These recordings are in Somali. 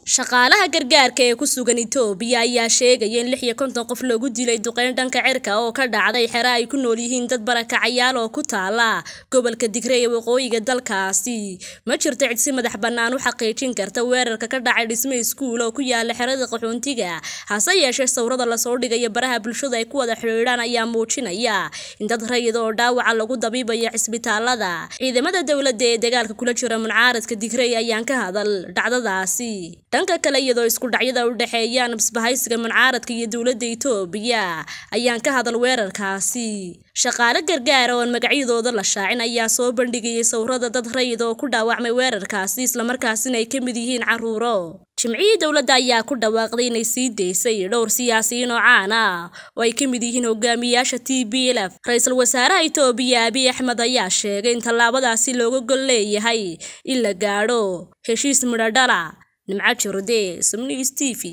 shaqaalaha gargaarka ee ku sugan itoobiya ayaa sheegaya in lix iyo konton qof loogu dilay duqeyn dhanka cirka oo ka dhacday xero ay ku nool yihiin dad barakacayaal oo ku taala gobolka digre ee waqooyiga dalkaasi ma jirto cid si madax bannaan u xaqiijin karta weerarka ka dhacay dhisme iskuul oo ku yaala xerada qaxoontiga hase yeeshee sawirada lasoo dhigaya baraha bulshada ay ku wada xidhiidhaan ayaa muujinaya in dad rayid oo dhaawaca lagu dabiibayo cisbitaalada ciidamada dowladda ee dagaalka kula jira muncaaradka digrey ayaan ka hadal dhacdadaasi dhanka kale iyadoo isku dhacyada u dhexeeyaan isbahaysiga muncaaradka iyo dowladda itoobiya ayaan ka hadal weerarkaasi shaqaale gargaara oon magacyadooda la shaacin ayaa soo bandhigayay sawirada dad rayid oo ku dhaawacmay weerarkaasi islamarkaasina ay ka mid yihiin carruuro jimcihii dowladda ayaa ku dhawaaqday inay sii daysay dhowr siyaasiyiin oo caan ah oo ay ka mid yihiin hogaamiyaasha t b l f ra-iisul wasaaraha itoobiya abiy axmed ayaa sheegay in tallaabadaasi looga gol leeyahay in la gaadho heshiis midhodhala nimco jurde sumnis t v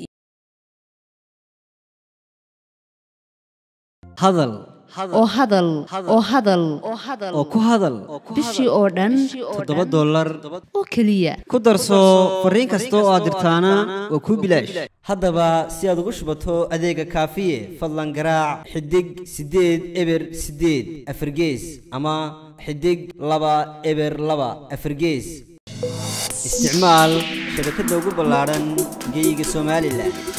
hadal oo hadal oo hadal oo ku hadal bishii oo dhan toddoba dollar oo keliya ku darso fariin kasta oo aad dirtaana waa kuu bilaash haddaba si aad ugu shubato adeega kaafiye fadlan garaac xidig siddeed eber siddeed afargees ama xidig laba eber laba afargees isticmaal shabakadda ugu ballaadhan geyga somalilan